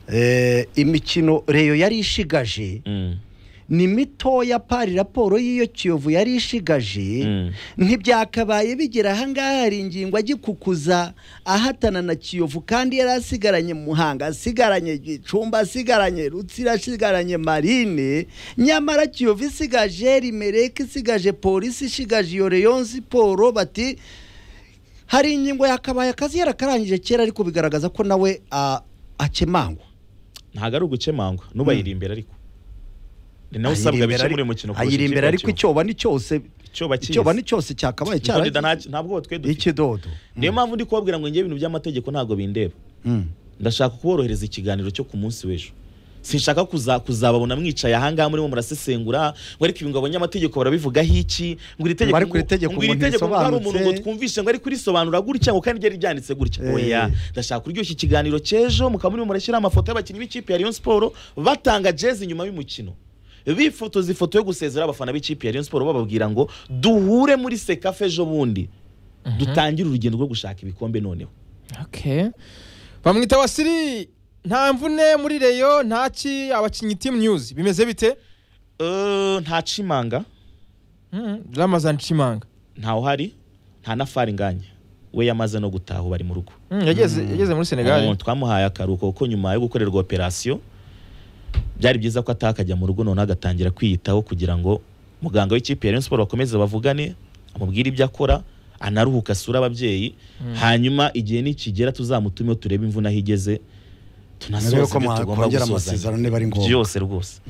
Eh, imikino reyo yari ishigaje ni mitoya pari raporo y'iyo kiyovu yari ishigaje Mm. ntibyakabaye bigera ahangaha hari ingingo agikukuza ahatana na kiyovu kandi yari asigaranye muhanga asigaranye gicumba asigaranye rutsira asigaranye marine nyamara kiyovu isigaje rimereke isigaje polisi ishigaje iyo reyo siporo bati hari ingingo yakabaye akazi yarakarangije kera ariko bigaragaza ko nawe ah, akemangwa ntabwo ari ugucemangwa nubayiri imbere ariko ni nawe usabwa Ayirimbere bike ari- muri uyu mukino kurusha ayirimbere ariko ikipe icyoba ni cyose Icyoba kiyise. icyoba ni cyose cyakabaye ya Kiyovu. Icyo cyara nta- ntabwo twe dufite ikidodo niyo mpamvu ndi kubabwira ngo njye ibintu by'amategeko ntabwo bindeba Mm. ndashaka kuborohereza ikiganiro cyo ku munsi w'ejo sinshaka kuza kuzababona mwicaye ahangaha murimo murasesengura ngo ariko ibi ngo abanyamategeko barabivugaho iki ngo iri tegeko Ngo ariko iri tegeko ngo iri umuntu tegeko ngo hari umuntu ngo risobanutse. twumvishe ngo ariko irisobanura gutya ngo kandi ryari ryanditse gutya Eh. oya ndashaka kuryoshya ikiganiro cy'ejo mukaba murimo murashyiraho amafoto y'abakinnyi b'ikipe ya Rayon Sport batanga jezi nyuma y'umukino bifotoza ifoto yo gusezera abafana b'ikipe ya Rayon Sport bababwira ngo duhure muri sekafe ejo bundi dutangire urugendo rwo gushaka ibikombe noneho Okay. bamwita wasiri nta mvune muri reyo ntaki abakinnyi team news bimeze bite Eh, ntacimanga Mhm, ramazan cimanga ntawe uhari nta na fari nganya we yamaze no gutaha ubu ari mu rugo Mhm, yageze yageze muri Umuntu senegali twamuhaye akaruhuko kuko nyuma yo gukorerwa operasiyo byari byiza ko ataha akajya mu rugo noneho agatangira kwiyitaho kugira ngo muganga w'ikipe ya Rayon Sport bakomeze bavugane amubwire ibyo akora anaruhuka asure ababyeyi hanyuma igihe nikigera tuzamutumeho turebe imvune aho igeze Narebe tunasohoze ko ibyo tugomba mwakongera gusozanya amasezerano niba ari ngombwa byose rwose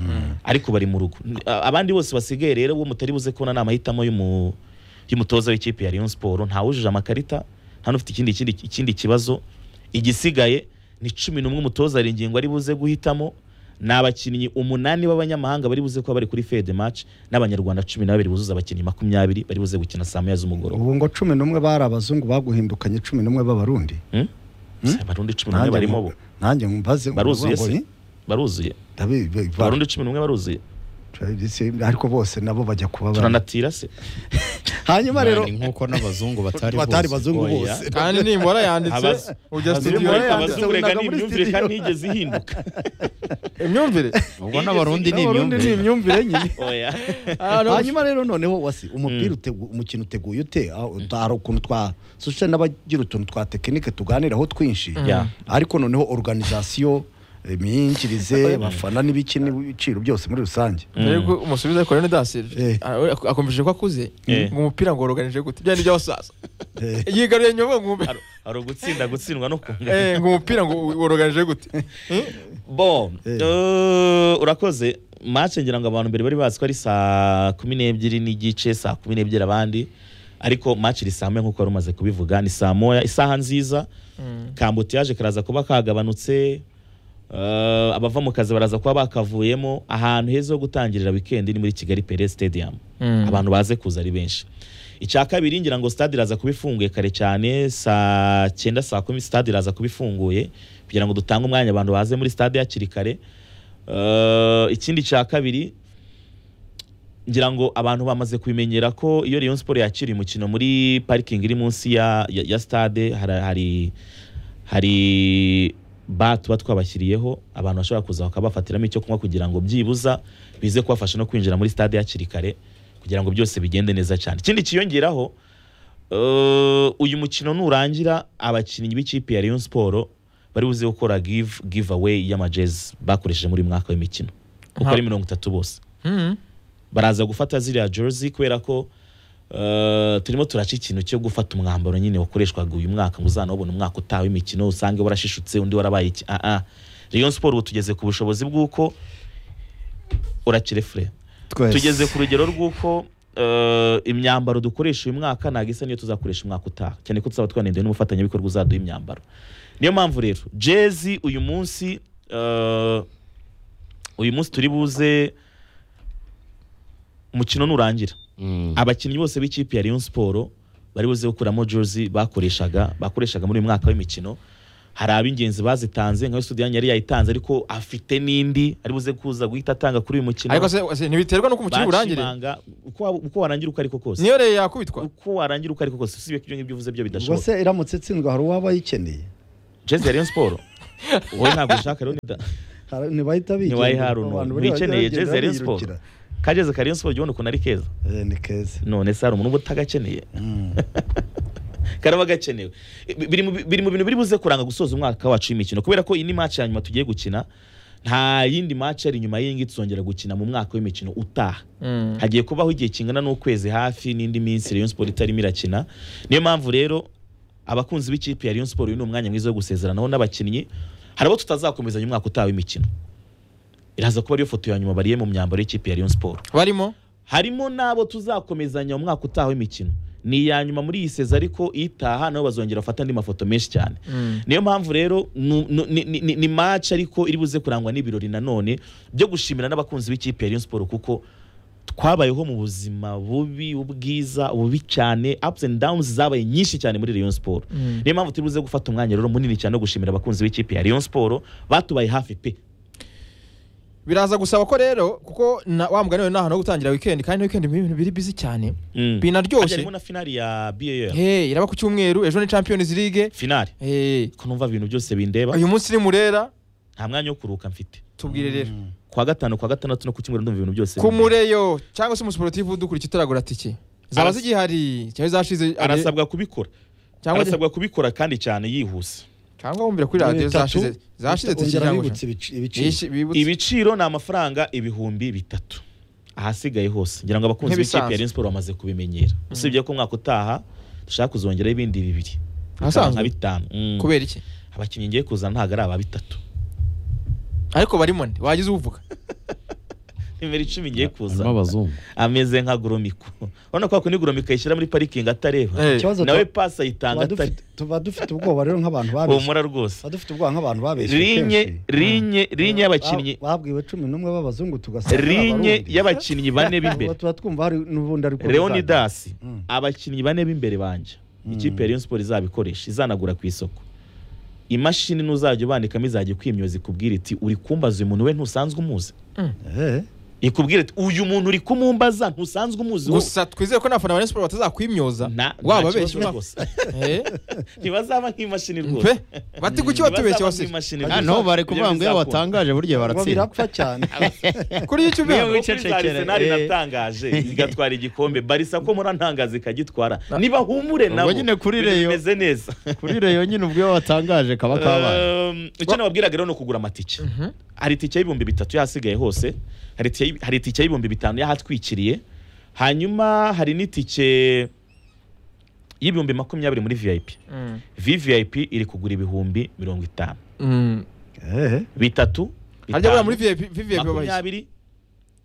ariko bari mu rugo N- a- abandi bose basigaye rero uwo mutari buze kubona ni amahitamo y'umu- y'umutoza w'ikipe ya Rayon Sport nta wujuje amakarita nta n'ufite ikindi ikindi ikindi kibazo igisigaye ni cumi n'umwe umutoza hari ingingo ari buze guhitamo ni abakinnyi umunani b'abanyamahanga bari buze kuba bari kuri fede match n'abanyarwanda cumi na babiri buzuza abakinnyi makumyabiri bari buze gukina saa moya z'umugoroba ubu ngo cumi n'umwe bari abazungu baguhindukanye cumi n'umwe b'abarundi Hmm? Se, abarundi cumi n'umwe barimo bo nanjye mbaze baruzuye ngo se ni- baruzuye ndabi- ba- ba- abarundi cumi n'umwe baruzuye se, ariko bose nabo bajya kuba bari turanatira se hanyuma rero Ni nk'uko n'abazungu batari batari bose. bazungu Oya. bose kandi nimbora yanditse Abazi- ujya abazi- studio nimbora yanditse. abazungu reka winaga ni muri imyumvire kandi studio. ntiyigeze ihinduka imyumvire ubwo n'abarundi ni N'abarundi ni imyumvire imyumvire nyine oya Ah, no, hanyuma rero noneho wasi umupira utegu- umukino uteguye ute Ah, hari ukuntu twa sushe n'abagira utuntu twa tekinike tuganiraho twinshi Ya. ariko noneho organizasiyo imyinjirize abafana n'ibiki n'ibiciro byose muri rusange Mbega umusubiza ariko rero Eh. dasire akomeje ko akuze Eh. ngo umupira ngo uroganije gute byari iby'abasaza Eh. yigaruriye nyuma ngo umupira- Hari- hari ugutsinda gutsindwa no kungana Eh, ngo umupira ngo uroganije gute bo Eh. eh, urakoze match ngira ngo abantu mbere bari bazi ko ari saa kumi n'ebyiri n'igice saa kumi n'ebyiri abandi ariko match iri saa moya nk'uko wari umaze kubivuga ni saa moya isaha nziza kambotiyaje karaza kuba kagabanutse eh, abava mu kazi baraza kuba bakavuyemo ahantu heza ho gutangirira wikendi ni muri kigali pere stadium Mm. abantu baze kuza ari benshi icya kabiri ngira ngo stade iraza kuba ifunguye kare cyane saa cyenda saa kumi stade iraza kuba ifunguye kugira ngo dutange umwanya abantu baze muri stade hakiri kare Eh, ikindi cya kabiri ngira ngo abantu bamaze kubimenyera ko iyo Rayon Sport yakiriye umukino muri parikingi iri munsi ya, ya, ya stade hari, hari, hari ba tuba twabashyiriyeho abantu bashobora kuza bakabafatiramo icyo kunywa kugira ngo byibuza bize kubafasha no kwinjira muri stade hakiri kare kugira ngo byose bigende neza cyane ikindi cyiyongeraho eh, uyu mukino nurangira abakinnyi b'ikipe ya Rayon Sport bari buze gukora give giveaway y'amajezi bakoresheje muri uyu mwaka w'imikino uko ari mirongo itatu bose Mhm. baraza gufata ziriya jersey kubera ko eh, turimo turaca ikintu cyo gufata umwambaro nyine wakoreshwaga uyu mwaka ngo uzanawubona umwaka utaha w'imikino usange warashishutse undi warabaye iki ah ah Rayon Sport ubu tugeze ku bushobozi bw'uko urakire fure twese tugeze ku rugero rw'uko eh, imyambaro dukoresha uyu mwaka ntabwo isa niyo tuzakoresha umwaka utaha cyane ko tuzaba twanendewe n'umufatanyabikorwa uzaduha imyambaro niyo mpamvu rero jezi uyu munsi eh, uyu munsi turi buze umukino nurangira Mm. abakinnyi bose b'ikipe ya Rayon Sport bari buze gukuramo jersey bakoreshaga bakoreshaga muri uyu mwaka w'imikino hari ab'ingenzi bazitanze nka Sudani yari yayitanze ariko afite n'indi ari buze kuza guhita atanga kuri uyu mukino ariko se- se ntibiterwa nuko umukino urangire bakimanga uko waba- uko warangira uko ariko kose niyo rero yakubitwa uko warangira uko ariko kose usibye ko ibyo ngibyo uvuze byo ubwo bidashoboka se iramutse itsinzwe hari uwaba ayikeneye jezi ya Rayon Sport wowe ntabwo ushaka rero ni da- Hari- ntibahita bigira ntiwayiharura ngo umuntu abantu bari wikeneye bagenda jeze Rayon Sport biyirukira. kageze ka Rayon Sport jya ubona ukuntu ari keza Eh, ni keza none se hari umuntu uba utagakeneye Mm. karaba gakenewe Bi- biri mu- biri mu bintu biri buze kuranga gusoza umwaka wacu w'imikino kubera ko iyi ni match ya nyuma tugiye gukina nta yindi match ari nyuma y'iyi ngiyi tuzongera gukina mu mwaka w'imikino utaha Mm. hagiye kubaho igihe kingana n'ukwezi hafi n'indi minsi Rayon Sport itarimo irakina niyo mpamvu rero abakunzi b'ikipe ya Rayon Sport uyu ni umwanya mwiza wo gusezeranaho n'abakinnyi hari abo tutazakomezanya umwaka utaha w'imikino iraza kuba ariyo foto ya nyuma bariye mu myambaro y'ikipe ya Rayon Sport barimo harimo n'abo tuzakomezanya mu mwaka utaha w'imikino ni iya nyuma muri iyi seza ariko itaha nabo bazongera bafata andi mafoto menshi cyane Mm. niyo mpamvu rero nu- nu- ni- ni- ni- ni match ariko iri buze kurangwa n'ibirori nanone byo gushimira n'abakunzi b'ikipe ya Rayon Sport kuko twabayeho mu buzima bubi ubwiza bubi cyane ups and downs zabaye nyinshi cyane muri Rayon Sport Mm. niyo mpamvu turi buze gufata umwanya rero munini cyane wo gushimira abakunzi b'ikipe ya Rayon Sport batubaye hafi pe biraza gusaba ko rero kuko na- wa mugani wawe ni ahantu ho gutangira weekend kandi na weekend ni ibintu biri busy cyane Mm. Harya binaryoshye harimo na finali ya BAL Hey, iraba ku cyumweru ejo ni champions league finali Hey, ko numva ibintu byose bindeba uyu munsi ni murera nta mwanya wo kuruhuka mfite tubwire rero kwa gatanu kwa gatandatu no ku cyumweru ndumva ibintu byose ku bindeba. mureyo cyangwa se umusiporutifu udukurikiye utaragura tike zaba Aras- zigihari cyangwa zashize arasabwa kubikora cyangwa arasabwa kubikora kandi cyane yihuse cyangwa wumvira kuri radiyo Bitatu. zashize zashize tike Ongera cyangwa bibutse ibici- ibiciro. Yishi- bibutse. ibiciro ni amafaranga ibihumbi bitatu ahasigaye hose ngira ngo abakunzi Nk'ibisanzwe. b'ikipe ya Rayon Sport bamaze kubimenyera usibye ko umwaka utaha dushaka kuzongeraho ibindi bibiri Ahasanzwe? nka bitanu Mm. kubera iki abakinnyi ngiye kuzana ntabwo ari aba bitatu ariko barimo nde wagize uvuga nimero icumi ngiye harimo kuzana abazungu ameze nka goromiko urabona ko wakunda goromiko ayishyira muri parikingi atareba Eh, Ikibazo nawe tuba- pasi ayitanga tuba atari dufite- tuba dufite ubwoba rero nk'abantu babeshye humura rwose tuba dufite ubwoba nk'abantu babeshye rinye kenshi. rinye rinye y'abakinnyi Ba- babwiwe cumi n'umwe b'abazungu tugasanga rinye y'abakinnyi bane b'imbere tuba twumva hari n'ubundi ariko leonidas Mm. abakinnyi bane b'imbere banje Mm. ikipe ya rayon sport izabikoresha izanagura ku isoko imashini n'uzajya ubandikamo izajya ikwimyoza ikubwira iti uri kumbaza uyu muntu we ntusanzwe umuzi Eh, ikubwira iti uyu muntu uri kumumbaza ntusanzwe umuzi wowe." gusa twizere ko n'abafana ba Rayon Sport batazakwimyoza Nta- waba nta abeshye kibazo uraho. rwose. Eh, ntibazaba nk'imashini pe rwose bati kuki watubeshye Ntibazaba wasire nk'imashini Ah, rwose. no bari kuvuga ngo iyo Bizakunda. watangaje burya ngo baratsinda birapfa cyane kuri icyo Niyo ubihawe Yewe. kuri za wicecekere, Arsenal eh. natangaje igatwara igikombe barisa ko murantangaza ikagitwara niba humure Ubwo nabo nyine kuri ibintu Rayon. bimeze neza kuri reyo nyine ubwo iyo watangaje kaba kabaye Um, icyo nababwiraga rero ni ukugura amatike hari itike y'ibihumbi bitatu y'ahasigaye hose hari itike y'i- hari itike y'ibihumbi bitanu y'ahatwikiriye hanyuma hari n'itike y'ibihumbi makumyabiri muri vip Mm. vvip iri kugura ibihumbi mirongo itanu Mm. Eh, bitatu harya buriya bitanu, muri vip vip babaye makumyabiri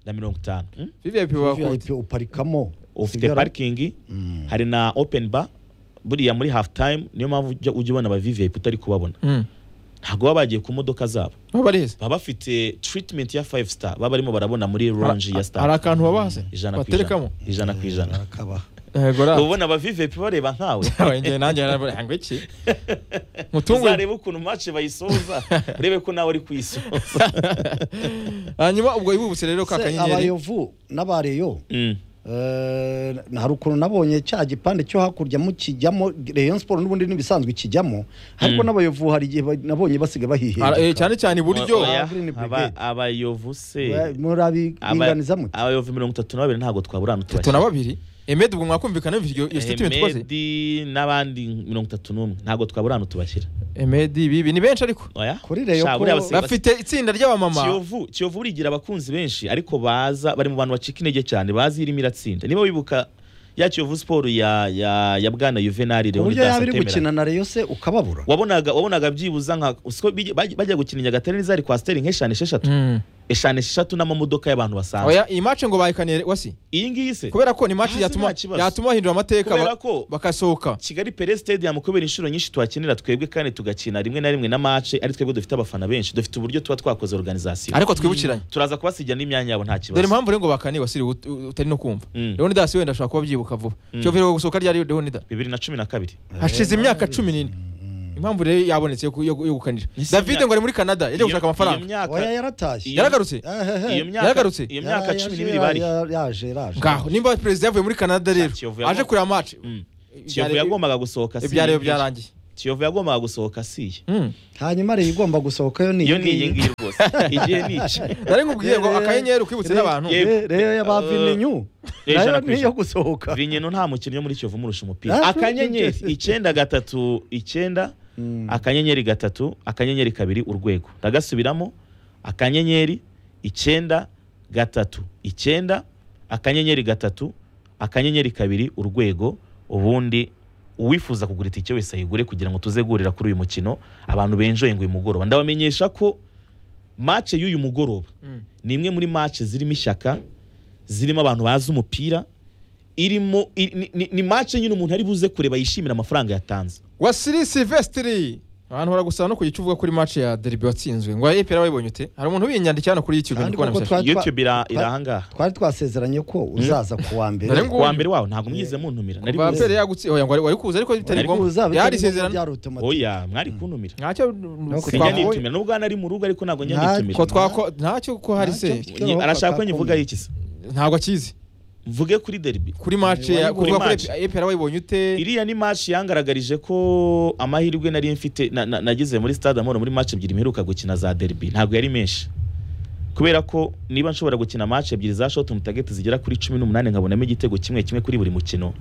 na mirongo itanu Mm? vip babaye VIP uparikamo ufite Usigara- parikingi Mm. hari na open bar buriya muri half time niyo mpamvu ujya ujya ubona aba vvip utari kubabona ntabwo baba bagiye ku modoka zabo babareze baba bafite treatment ya five star baba barimo barabona muri lounge ya hari star akantu babahase ijana ku ijana baterekamo ijana ku ijana Akabaha. yego ra ubona aba vvp bareba nkawe njye nanjye narabona ngo iki mutungure uzarebe ukuntu match bayisoza urebe ko nawe ari kuyisoza hanyuma ubwo ibubutse rero ka Se, kanyenyeri abayovu n'abareyo Mm. Eh, hari ukuntu nabonye cya gipande cyo hakurya mu kijyamo Rayon Sport n'ubundi n'ibisanzwe kijyamo ariko Mm. n'abayovu hari igihe ba- nabonye basiga Ara- eh, bahihinduka cyane cyane iburyo Oya, Green aba- Brigade. abayovu se Aba- murabiringaniza mute abayovu mirongo itatu na babiri ntabwo twaburana tatu na babiri emed ubwo mwakumvikana iyo iyo statement twaze Medi n'abandi mirongo itatu n'umwe ntabwo twaburana utubashyira emed ibi ni benshi ariko oya Kuri Rayon Sha, ko- buriya abasigaye basi- bafite itsinda ry'abamama kiyovu kiyovu burigira abakunzi benshi ariko baza bari mu bantu bacika intege cyane bazi irimo iratsinda niba wibuka ya kiyovu siporo ya ya ya bwana juvenali ku buryo leonidas yaba iri atemera gukina na Rayon se ukababura wabonaga wabonaga byibuza nka usiko bige- bajya bajya gukina i nyagatare n'izari kwa steri nk'eshanu esheshatu Mm. eshanu esheshatu n'amamodoka y'abantu basanzwe oya iyi match ngo bayikaniye wasi iyi ngiyi se kubera ko ni match Hasi yatuma nta kibazo. yatuma bahindura amateka kubera ba- ko bakasohoka kigali pere stadium kubera inshuro nyinshi tuhakinira twebwe kandi tugakina rimwe na rimwe na mace ari twebwe dufite abafana benshi dufite uburyo tuba twakoze organization ariko twibukiranye turaza kubasigira n'imyanya yabo nta dore kibazo impamvu rero ngo bakaniye wasiri ut- utari no kumva Mm. leonidas wenda ashobora kuba abyibuka vuba cyo rero gusohoka ryari leonidas bibiri na cumi na kabiri hashize imyaka cumi n'ine impamvu rero yabonetse yo ku- yo yo gukanira Ese david imyaka- ngo ari muri canada yagiye Iyo- gushaka amafaranga iyo myaka- oya yaratashye Iyo- yaragarutse Eh, eh, iyo eh. myaka Yaragarutse. iyo myaka Ya- cumi yaje- n'ibiri bari ya- yaje yaje ngaho nimba perezida yavuye muri canada rero Kiyovu aje yagomba- kureba match Mm. Ibyari- kiyovu yagombaga gusohoka si ibyariyo ibyo. byarangiye kiyovu yagombaga gusohoka asiye Mm. hanyuma rero igomba gusohokayo ni iyo iyo ni iyi ngiyi rwose igihe ni iki nari nkubwiye ngo Rero- akanyenyeri ukibutse rero- n'abantu Yego. rero yabavinyu Eh, ijana nayo ku niyo ijana. gusohoka vinyeno nta mukinnyi wo muri kiyovu umurusha umupira Ah, akanyenyeri okay. icyenda gatatu icyenda Mm. akanyenyeri gatatu akanyenyeri kabiri urwego ndagasubiramo akanyenyeri icyenda gatatu icyenda akanyenyeri gatatu akanyenyeri kabiri urwego ubundi uwifuza kugura itike wese ayigure kugira ngo tuze guhurira kuri uyu mukino abantu benjoye ngo uyu mugoroba ndabamenyesha ko mace y'uyu mugoroba Mm. ni imwe muri mace zirimo ishyaka zirimo abantu bazi umupira irimo i- ni- ni- ni mace nyine umuntu ari buze kureba yishimira amafaranga yatanze wasiri silvestiri abantu baragusaba no ku gicu uvuga kuri match ya deribi watsinzwe ngo APR wayibonye ute hari umuntu wiyandikira hano kuri youtube Kandi ndi kubona koko bisashe. twa- youtube ira- iri ahangaha twari twasezeranye ko uzaza ku wa mbere Nari ngo- kuwa mbere wawe ntabwo mwize muntumira nari kuva kuzi. pere yagutse oya ngo wari- wari kuza ariko bitari Wari ngombwa yari isezerano oya mwari kuntumira ntacyo kuko sinjya twavuye- nitumira nubwo hano ari mu rugo ariko ntabwo njya Nta- nitumira ko twako ntacyo ko hari se Ntacyo. Nyi- arashaka ko nyivuga iki se ntabwo akizi mvuge kuri derby kuri match Wari ya kuri kuvuga kuri match. APR wayibonye ute iriya ni match yangaragarije ko amahirwe nari mfite na- na- nagize muri stade amahoro muri match ebyiri mperuka gukina za derby ntabwo yari menshi kubera ko niba nshobora gukina match ebyiri za shot mu target zigera kuri 18 nkabonamo igitego kimwe kimwe kuri buri mukino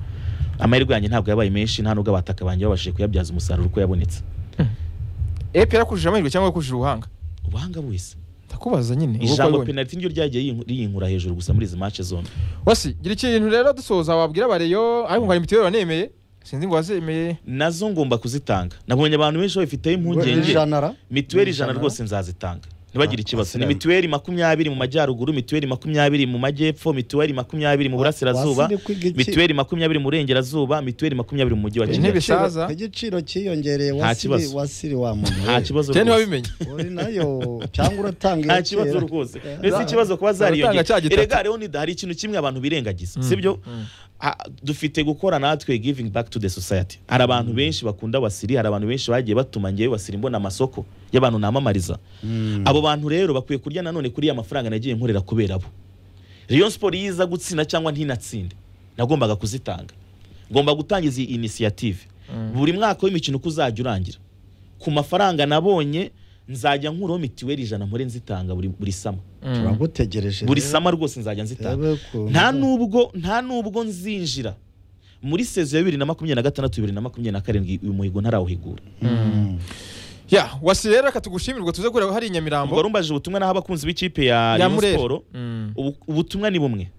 amahirwe yanjye ntabwo yabaye menshi nta nubwo abataka banjye babashije kuyabyaza umusaruro uko yabonetse APR yakujije amahirwe cyangwa yakujije ubuhanga ubuhanga bwese ndakubaza nyine uko ijambo wayibonye. penaliti niryo ryagiye yinku- riyinkura hejuru gusa muri izi match zombi wasi gira ikintu rero dusoza wabwira bareyo ariko ngo hari mitiweli wanemeye sinzi ngo wazemeye nazo ngomba kuzitanga nabonye abantu benshi babifiteho impungenge janara mituweli Ijana. ijana rwose nzazitanga ntibagire ikibazo ni asiramye. mituweli makumyabiri mu majyaruguru mituweli makumyabiri mu majyepfo mituweli makumyabiri mu burasirazuba Wasiri kwiga iki? mituweli makumyabiri mu burengerazuba mituweli makumyabiri mu mujyi wa Intebe kigali Igiciro- bisaza. igiciro cyiyongereye Nta wasiri kibazo. wasiri wa nta muntu kibazo cyane rwose wabimenye uri nayo cyangwa uratanga nta iyo kibazo kera. rwose Eh, mbese ikibazo kuba Abatanga cya zariyongera gitatu. erega rero nida hari ikintu kimwe abantu birengagiza Mm. sibyo Mm. Ah, dufite gukora natwe giving back to the society hari abantu benshi bakunda wasiri hari abantu benshi bagiye batuma ngewe wasiri mbona amasoko y'abantu namamariza Mm. abo bantu rero bakwiye kurya nanone kuri ya mafaranga nagiye nkorera kubera bo Rayon Sport iyo iza gutsinda cyangwa ntinatsinde nagombaga kuzitanga ngomba gutangiza iyi initiative buri mwaka w'imikino uko uzajya urangira ku mafaranga nabonye nzajya nkuraho mitiweli ijana mpore nzitanga buri, buri sama Mm. turagutegereje buri rero. sama rwose nzajya nzitanga Rebe ukuntu. nta nubwo nta nubwo nzinjira muri sezo ya bibiri na makumyabiri na gatandatu bibiri na makumyabiri na karindwi uyu muhigo ntarawuhigura Mm. ya wasi rero reka tugushimirwe tuze kureba hari i ubwo nyamirambo rumbaje ubutumwa naho abakunzi b'ikipe ya ya Rayon murera Sport Mm. ubu- ubutumwa ni bumwe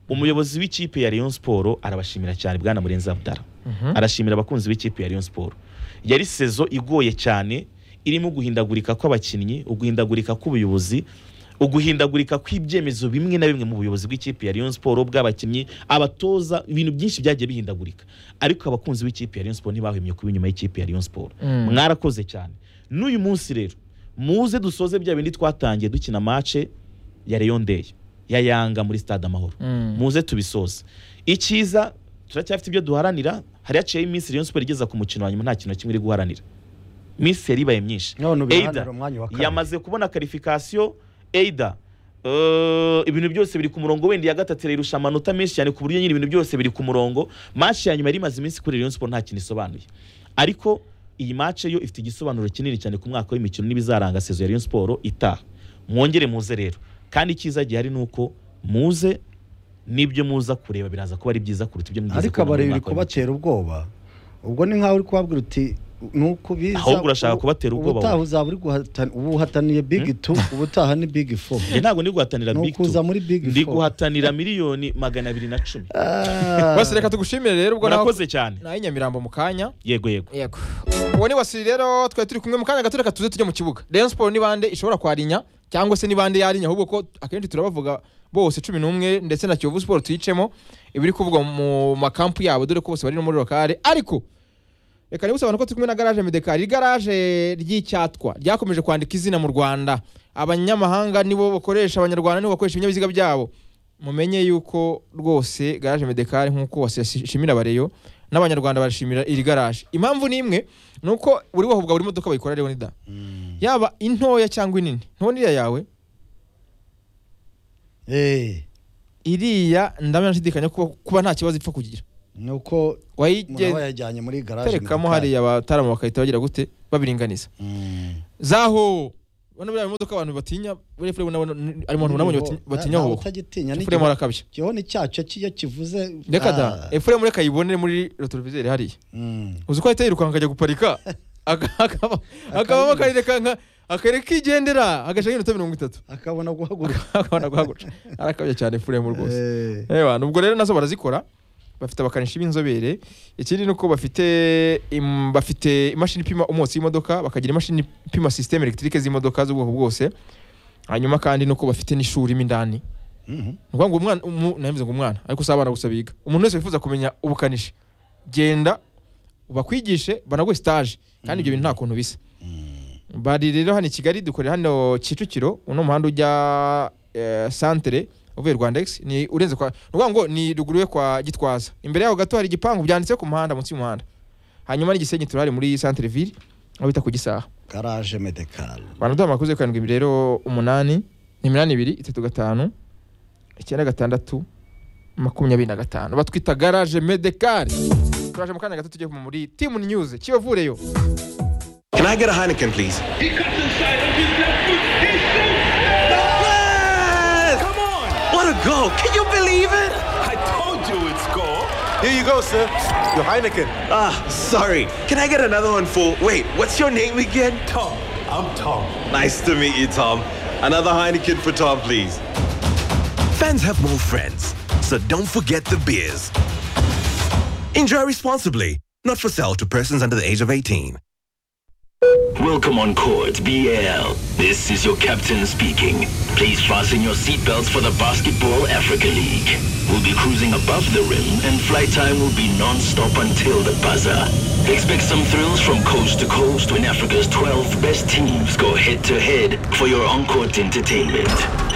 umuyobozi w'ikipe ya Rayon Sport arabashimira cyane bwana Murenzi Abdara Mhm. arashimira abakunzi b'ikipe ya Rayon Sport yari sezo igoye cyane irimo guhindagurika kw'abakinnyi uguhindagurika kw'ubuyobozi uguhindagurika kw'ibyemezo bimwe na bimwe mu buyobozi bw'ikipe ya Rayon Sport bw'abakinnyi abatoza ibintu byinshi byagiye bihindagurika ariko abakunzi b'ikipe ya Rayon Sport ntibahwemye kuba inyuma y'ikipe ya Rayon Sport Mm. mwarakoze cyane n'uyu munsi rero muze dusoze bya bindi twatangiye dukina mace ya Rayon Day ya Yanga muri stade Amahoro Mm. muze tubisoze icyiza turacyafite ibyo duharanira hari haciyeho iminsi Rayon Sport igeza ku mukino wa nyuma nta kintu na kimwe iri guharanira iminsi yari ibaye myinshi none Either ubihanira umwanya wa kabiri yamaze kubona karifikasiyo eida eh, ibintu byose biri ku murongo wenda iya gatatu irayirusha amanota menshi cyane ku buryo nyine ibintu byose biri ku murongo match ya nyuma yari imaze iminsi kuri Rayon Sport nta kintu isobanuye ariko iyi match yo ifite igisobanuro kinini cyane ku mwaka w'imikino n'ibizaranga sezo ya Rayon Sport itaha mwongere muze rero kandi icyiza gihari ni uko muze n'ibyo muza kureba biraza kuba ari byiza kuruta ibyo mugeze ariko kubona mu abareba uri mwaka kubatera w'imikino. ubwoba ubwo ni nkaho uri kubabwira uti nuko biza Ahubwo urashaka ubu- kubatera ubwoba ubutaha uzaba uri guhatana ubu uhataniye big two ubutaha ni big four Njye ntabwo ndi guhatanira ni big ukuza two muri big ndi four guhatanira miliyoni magana abiri na cumi Ah. wasi reka tugushimire rero ubwo naho murakoze cyane naho i nyamirambo mu kanya yego yego yego uwo ni wasiri rero twari turi kumwe mu kanya gato reka tuze tujye mu kibuga rayon siporo ni bande ishobora kwarinya cyangwa se ni bande yarinya ahubwo ko akenshi turabavuga bose cumi n'umwe ndetse na kiyovu siporo tuyicemo ibiri kuvugwa mu makampu yabo dore ko bose bari no muri lokale ariko reka nibutse abantu ko turi kumwe na garaje medekari igaraje ry'icyatwa ryakomeje kwandika izina mu rwanda abanyamahanga nibo bakoresha abanyarwanda nibo bakoresha ibinyabiziga byabo mumenye yuko rwose garaje medekari nk'uko wasishimira bareyo n'abanyarwanda barashimira iri garaje impamvu ni imwe ni uko buri wahubwa buri modoka bayikora rero nida yaba intoya cyangwa inini ntoniya yawe Eh, iriya ndabona nshidikanya kuba, kuba nta kibazo ipfa kugira ni uko umuntu aba wayigenderekamo yajyanye muri garaje mu gikari. hariya abataramu bagahita bagira gute babiringaniza Mm. zaho ubona buriya imodoka abantu batinya buriya filime nabona harimo abantu nabonye bati- batinya Ntawe hoho utagitinya filime arakabya igihoni cyacyo kiyo kivuze reka da ah, efuremu reka ayibone muri rotorovizeri hariya mm. uzi ko ahita yirukanka akajya guparika aka- akaba- akabamo akarereka nka akarere kigendera agaca nk'iminota mirongo itatu akabona guhaguruka akabona guhaguruka arakabya cyane efuremu rwose Eh, Ewa, nubwo rero nazo barazikora bafite abakanishi b'inzobere ikindi ni uko bafite im, bafite imashini ipima umwotsi w'imodoka bakagira imashini ipima sisiteme elegitike z'imodoka z'ubwoko bwose hanyuma kandi ni uko bafite n'ishuri mo indani mhm. ni ukuvuga ngo umwana umu- nabivuze ngo umwana ariko si abana gusa biga umuntu wese wifuza kumenya ubukanishi genda bakwigishe banaguhe sitaje kandi ibyo bintu nta kuntu bisa bari rero hano i kigali dukorera hano kicukiro uno muhanda ujya eh, santere uvuye rwanda egisi ni urenze kwa ni ukuvuga ngo ni ruguru ye kwa gitwaza imbere yaho gato hari igipangu byanditse ku muhanda munsi y'umuhanda hanyuma n'igisenyi turahari muri santere ville aho bita ku gisaha garaje medekal banaduha amakuru yo karindwi rero umunani ni iminani ibiri itatu gatanu icyenda gatandatu makumyabiri na gatanu batwita garaje medekari turaje mu kanya gato tugiye kuma muri timu niyuze kiyovureyo Can I get a Heineken, please? He comes inside with his left foot. He shoots. Yes! Come on! What a goal! Can you believe it? I told you it's goal. Here you go, sir. Your Heineken. Ah, sorry. Can I get another one for. Wait, what's your name again? Tom, I'm Tom. Nice to meet you, Tom. Another Heineken for Tom, please. Fans have more friends, so don't forget the beers. Enjoy responsibly. Not for sale to persons under the age of 18. Welcome on court, BAL. This is your captain speaking. Please fasten your seatbelts for the Basketball Africa League. We'll be cruising above the rim and flight time will be non-stop until the buzzer. Expect some thrills from coast to coast when Africa's 12 best teams go head-to-head for your on-court entertainment.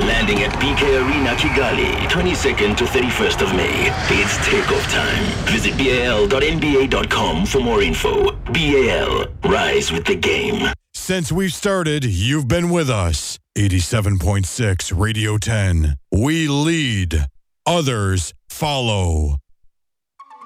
Landing at BK Arena Kigali, 22nd to 31st of May. It's takeoff time. Visit bal.nba.com for more info. BAL, rise with the game. Since we've started, you've been with us. 87.6 Radio 10. We lead, others follow.